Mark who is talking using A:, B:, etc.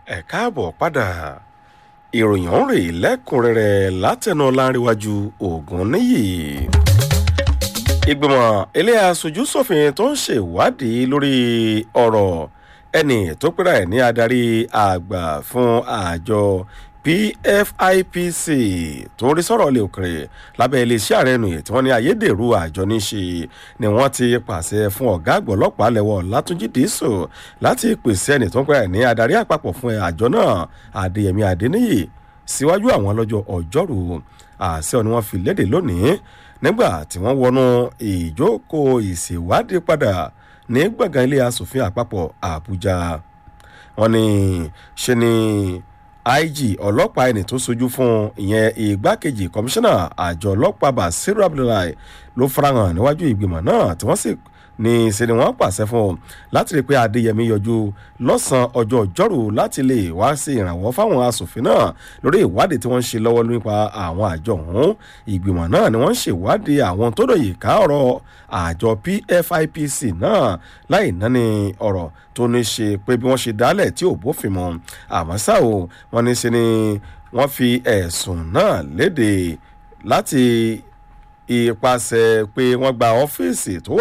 A: ẹ káàbọ̀ padà ìròyìn ọ̀hún rèé lẹ́kùnrẹ́rẹ́ látẹnu láríwájú ògùn níyì. ìgbìmọ̀ ilé aṣojú ṣòfin tó ń ṣèwádìí lórí ọ̀rọ̀ ẹni tó pera ẹ̀ ní adarí àgbà fún àjọ pfipc tó ń rí sọ̀rọ̀ ilé òkèrè lábẹ́ iléeṣẹ́ ààrẹ nù tí wọ́n ní ayédèrú àjọ ní ṣe ni wọ́n ti pàṣẹ fún ọ̀gá àgbọ̀ ọlọ́pàá lẹ́wọ̀ látúnjí dìísò láti pèsè ẹni tó ń pera ẹ̀ ní adarí àpapọ̀ fún àjọ náà adéyẹmí adéníyì síwájú àwọn lọ́jọ́ ọjọ́rú àṣẹ ni wọ́n fi léde lónìí nígbà tí wọ́n wọnú ìjókòó ìṣèwádìí padà ní gbọ̀ngàn ilé asòfin àpapọ̀ àbújá wọ́n ní ṣe ni ig ọlọ́pàá ẹni tó sojú fún ìyẹn ìgbákejì kọmíṣánná àjọ ọlọ́pàá basiru abdullahi ló farahàn níwájú ìgbìmọ̀ náà tí wọ́n sì ní ṣe ni wọ́n pàṣẹ fún un láti rí i pé adéyẹmí yọjú lọ́sàn-án ọjọ́ ọjọ́rú láti lè wá sí ìrànwọ́ fáwọn asòfin náà lórí ìwádìí tí wọ́n ń ṣe lọ́wọ́ nípa àwọn àjọ ọ̀hún ìgbìmọ̀ náà ni wọ́n ń ṣèwádìí àwọn tó dòyè ká ọ̀rọ̀ àjọ pfipc náà láì náni ọ̀rọ̀ tó ní ṣe pé bí wọ́n ṣe dálẹ̀ tí ò bófin mu àmọ́ ṣá o wọ́n ní ṣe ni wọ́n fi ẹ̀sùn náà léde láti ipasẹ̀ pé wọ́n gba ọ́fíìsì tó wà